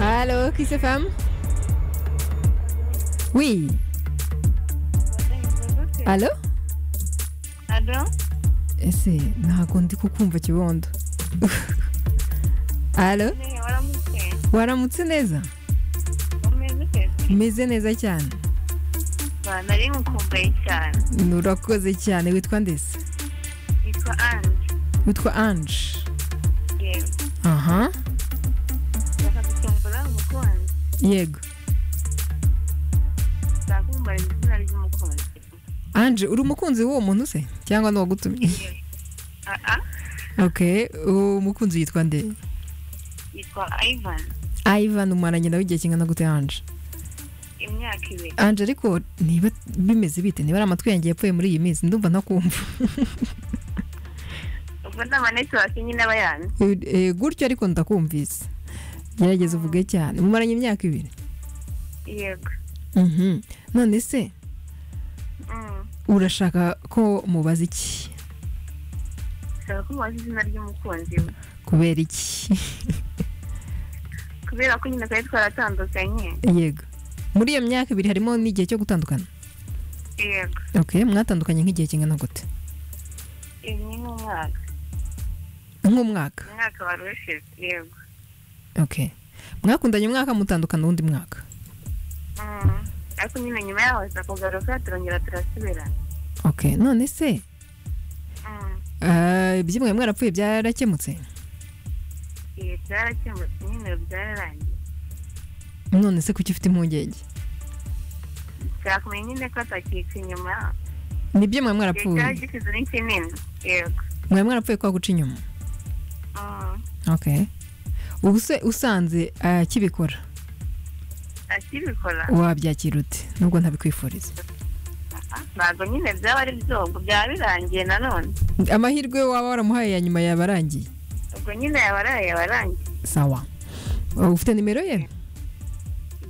Allô, Kiss FM? Oui. Allô? Alo, Ese ntabwo ndi kukumva kibondo. Allô? ne waramutse Waramutse neza? umeze ute Meze neza cyane. Ba, nari ngukumbuye cyane Urakoze cyane witwa ndese. yitwa ange Witwa Ange. yewe Aha. bakagukumbura umukunzi Yego. nzakumbura izina ry'umukunzi Ange uri umukunzi w'uwo muntu se cyangwa n'uwagutumye? yewe aa Okay, uwo mukunzi yitwa nde? yitwa ivan Ivan umaranye nawe igihe kingana gute Ange? imyaka ibiri Ange ariko niba bimeze bite niba ari amatwi yanjye yapfuye muri iyi minsi ndumva ntakumva. ubwo ni amanetiwake nyine aba yanze Eh, gutyo ariko ndakumvise. Gerageza uvuge cyane. Mumaranye imyaka ibiri. yego Mhm. None se Mm. urashaka ko mubaza iki? nshaka kumubaza izina ry'umukunzi we Kubera iki? kubera ko nyine twari twaratandukanye Yego. Muri iyo myaka ibiri harimo n'igihe cyo gutandukana. yego Okay, mwatandukanye nk'igihe kingana gute? ibi ni nk'umwaka Nk'umwaka. umwaka wari ushize yego Okay. Mwakundanye umwaka mutandukana uwundi mwaka. Mm. ariko nyine nyuma yaho aza kugaruka turongera turasubirana Okay, none se Mm. eh, ibyimwe mwarapfuye byarakemutse? ibi byarakemutse nyine byararangiye None se kuki ufite impungenge? byakumenya nyine ko atakitse inyuma Nibyo mwe igihe cyari mwarapfuye. gisize ni kinini yego Mwe mwarapfuye kwa guca inyuma. Mm. Okay. Ubu se usanze akibikora akibikora wabyakira ute nubwo ntabikwifuriza Ah, ntabwo nyine byaba ari byobwo byaba birangiye nanone amahirwe waba waramuhaye ya nyuma yaba arangiye ubwo nyine yabaraye yabarangiye sawa Uh, ufite nimero ye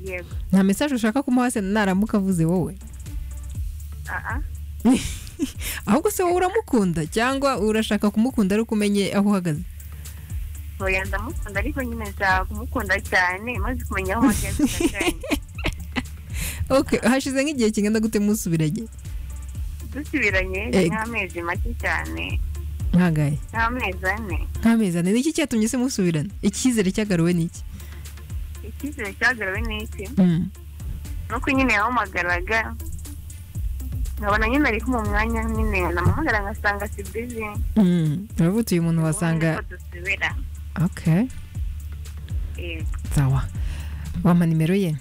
yego nta mesaje ushaka kumuha se naramuka avuze wowe aa ahubwo se wowe uramukunda cyangwa urashaka kumukunda ariko umenye aho uhagaze oya ndamukunda ariko nyine nshaka kumukunda cyane maze kumenya aho mageze ndashaka. okay hashize nk'igihe kingana gute musubiranye dusubiranye Eh. nk'amezi make cyane nkagaye nk'amezi ane nk'amezi ane niki cyatumye se musubirana icyizere cyagaruwe niki icyizere cyagarawe ni iki Mm. nuko nyine yahamagaraga nkabona nyine ari mu mwanya nyine namuhamagara ngasanga si bizi Mm. uravuga uyu muntu wasanga ubundi ko dusubira okay Eh, sawa wampa nimero ye